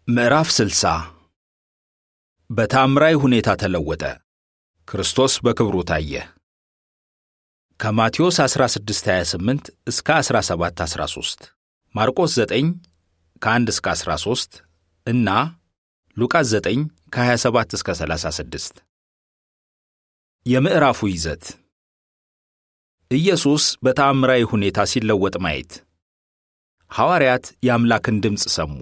ምዕራፍ ስልሳ በታምራዊ ሁኔታ ተለወጠ። ክርስቶስ በክብሩ ታየ። ከማቴዎስ 16:28 እስከ 17:13 ማርቆስ 9 ከ1 እስከ 13 እና ሉቃስ 9 ከ27 እስከ 36 የምዕራፉ ይዘት ኢየሱስ በተአምራዊ ሁኔታ ሲለወጥ ማየት። ሐዋርያት የአምላክን ድምፅ ሰሙ።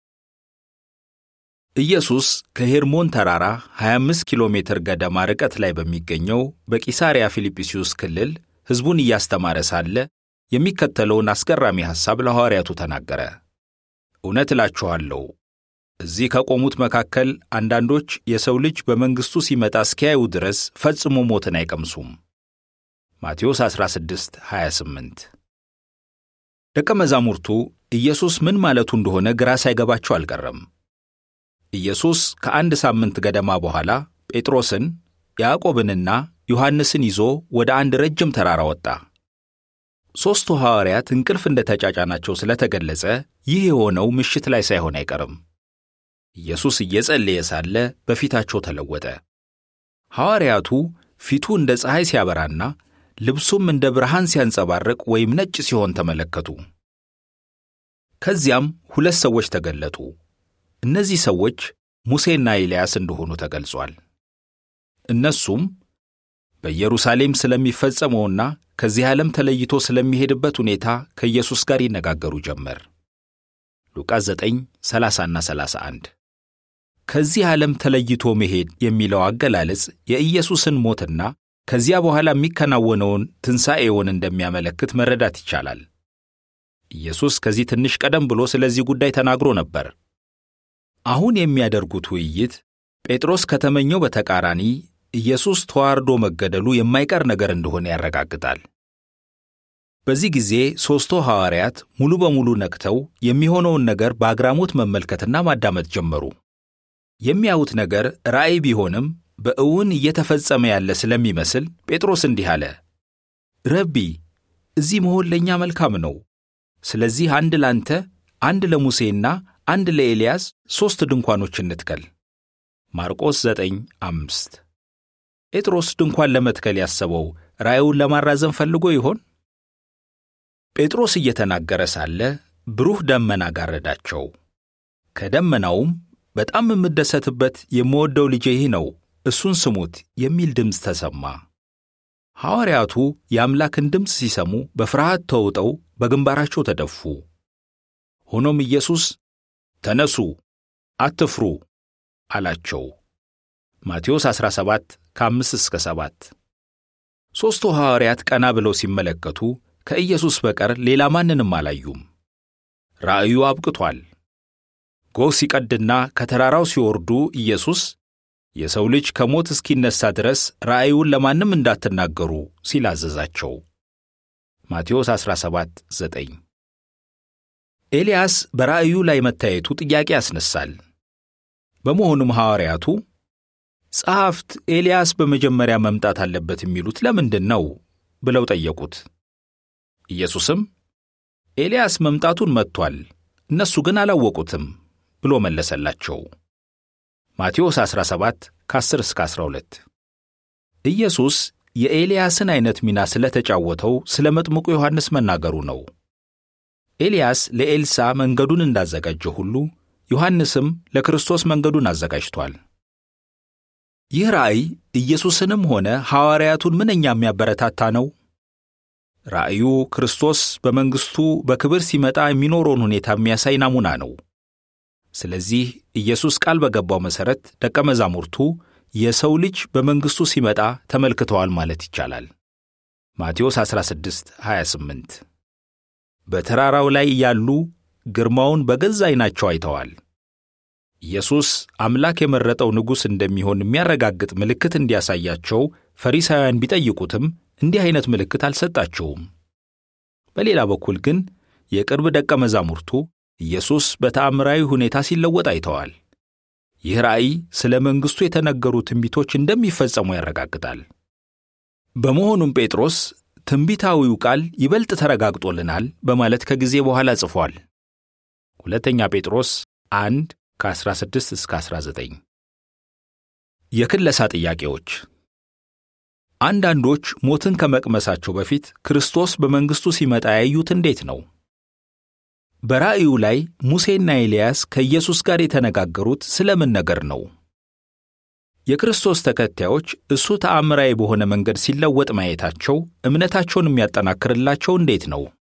ኢየሱስ ከሄርሞን ተራራ 25 ኪሎ ሜትር ገደማ ርቀት ላይ በሚገኘው በቂሳርያ ፊልጵስዩስ ክልል ሕዝቡን እያስተማረ ሳለ የሚከተለውን አስገራሚ ሐሳብ ለሐዋርያቱ ተናገረ። እውነት እላችኋለሁ እዚህ ከቆሙት መካከል አንዳንዶች የሰው ልጅ በመንግሥቱ ሲመጣ እስኪያዩ ድረስ ፈጽሞ ሞትን አይቀምሱም። ማቴዎስ 16 28 ደቀ መዛሙርቱ ኢየሱስ ምን ማለቱ እንደሆነ ግራ ሳይገባቸው አልቀረም። ኢየሱስ ከአንድ ሳምንት ገደማ በኋላ ጴጥሮስን ያዕቆብንና ዮሐንስን ይዞ ወደ አንድ ረጅም ተራራ ወጣ። ሦስቱ ሐዋርያት እንቅልፍ እንደ ተጫጫናቸው ስለተገለጸ ይህ የሆነው ምሽት ላይ ሳይሆን አይቀርም። ኢየሱስ እየጸለየ ሳለ በፊታቸው ተለወጠ። ሐዋርያቱ ፊቱ እንደ ፀሐይ ሲያበራና ልብሱም እንደ ብርሃን ሲያንጸባርቅ ወይም ነጭ ሲሆን ተመለከቱ። ከዚያም ሁለት ሰዎች ተገለጡ። እነዚህ ሰዎች ሙሴና ኤልያስ እንደሆኑ ተገልጿል። እነሱም በኢየሩሳሌም ስለሚፈጸመውና ከዚህ ዓለም ተለይቶ ስለሚሄድበት ሁኔታ ከኢየሱስ ጋር ይነጋገሩ ጀመር። ሉቃስ 9 30ና 31 ከዚህ ዓለም ተለይቶ መሄድ የሚለው አገላለጽ የኢየሱስን ሞትና ከዚያ በኋላ የሚከናወነውን ትንሣኤውን እንደሚያመለክት መረዳት ይቻላል። ኢየሱስ ከዚህ ትንሽ ቀደም ብሎ ስለዚህ ጉዳይ ተናግሮ ነበር። አሁን የሚያደርጉት ውይይት ጴጥሮስ ከተመኘው በተቃራኒ ኢየሱስ ተዋርዶ መገደሉ የማይቀር ነገር እንደሆነ ያረጋግጣል። በዚህ ጊዜ ሦስቱ ሐዋርያት ሙሉ በሙሉ ነቅተው የሚሆነውን ነገር በአግራሞት መመልከትና ማዳመጥ ጀመሩ። የሚያዩት ነገር ራእይ ቢሆንም በእውን እየተፈጸመ ያለ ስለሚመስል ጴጥሮስ እንዲህ አለ፣ ረቢ፣ እዚህ መሆን ለእኛ መልካም ነው። ስለዚህ አንድ ላንተ፣ አንድ ለሙሴና አንድ ለኤልያስ ሦስት ድንኳኖች እንትከል። ማርቆስ 9 አምስት ጴጥሮስ ድንኳን ለመትከል ያሰበው ራእዩን ለማራዘም ፈልጎ ይሆን? ጴጥሮስ እየተናገረ ሳለ ብሩህ ደመና ጋረዳቸው። ከደመናውም በጣም የምደሰትበት የምወደው ልጄ ይህ ነው፣ እሱን ስሙት የሚል ድምፅ ተሰማ። ሐዋርያቱ የአምላክን ድምፅ ሲሰሙ በፍርሃት ተውጠው በግንባራቸው ተደፉ። ሆኖም ኢየሱስ ተነሱ፣ አትፍሩ አላቸው። ማቴዎስ 17 ከ5 እስከ 7 ሦስቱ ሐዋርያት ቀና ብለው ሲመለከቱ ከኢየሱስ በቀር ሌላ ማንንም አላዩም። ራእዩ አብቅቷል። ጎህ ሲቀድና ከተራራው ሲወርዱ ኢየሱስ የሰው ልጅ ከሞት እስኪነሣ ድረስ ራእዩን ለማንም እንዳትናገሩ ሲል አዘዛቸው። ማቴዎስ 17 9 ኤልያስ በራእዩ ላይ መታየቱ ጥያቄ ያስነሳል። በመሆኑም ሐዋርያቱ ጸሐፍት ኤልያስ በመጀመሪያ መምጣት አለበት የሚሉት ለምንድን ነው ብለው ጠየቁት። ኢየሱስም ኤልያስ መምጣቱን መጥቷል፣ እነሱ ግን አላወቁትም ብሎ መለሰላቸው። ማቴዎስ 17 ከ10 እስከ 12 ኢየሱስ የኤልያስን ዐይነት ሚና ስለተጫወተው ስለ መጥምቁ ዮሐንስ መናገሩ ነው። ኤልያስ ለኤልሳ መንገዱን እንዳዘጋጀ ሁሉ ዮሐንስም ለክርስቶስ መንገዱን አዘጋጅቷል። ይህ ራእይ ኢየሱስንም ሆነ ሐዋርያቱን ምንኛ የሚያበረታታ ነው። ራእዩ ክርስቶስ በመንግሥቱ በክብር ሲመጣ የሚኖረውን ሁኔታ የሚያሳይ ናሙና ነው። ስለዚህ ኢየሱስ ቃል በገባው መሠረት ደቀ መዛሙርቱ የሰው ልጅ በመንግሥቱ ሲመጣ ተመልክተዋል ማለት ይቻላል። ማቴዎስ 16 28 በተራራው ላይ ያሉ ግርማውን በገዛ ዐይናቸው አይተዋል። ኢየሱስ አምላክ የመረጠው ንጉሥ እንደሚሆን የሚያረጋግጥ ምልክት እንዲያሳያቸው ፈሪሳውያን ቢጠይቁትም እንዲህ ዐይነት ምልክት አልሰጣቸውም። በሌላ በኩል ግን የቅርብ ደቀ መዛሙርቱ ኢየሱስ በተአምራዊ ሁኔታ ሲለወጥ አይተዋል። ይህ ራእይ ስለ መንግሥቱ የተነገሩ ትንቢቶች እንደሚፈጸሙ ያረጋግጣል። በመሆኑም ጴጥሮስ ትንቢታዊው ቃል ይበልጥ ተረጋግጦልናል በማለት ከጊዜ በኋላ ጽፏል። ሁለተኛ ጴጥሮስ አንድ ከ16 እስከ 19 የክለሳ ጥያቄዎች አንዳንዶች ሞትን ከመቅመሳቸው በፊት ክርስቶስ በመንግሥቱ ሲመጣ ያዩት እንዴት ነው? በራእዩ ላይ ሙሴና ኤልያስ ከኢየሱስ ጋር የተነጋገሩት ስለምን ነገር ነው? የክርስቶስ ተከታዮች እሱ ተአምራዊ በሆነ መንገድ ሲለወጥ ማየታቸው እምነታቸውን የሚያጠናክርላቸው እንዴት ነው?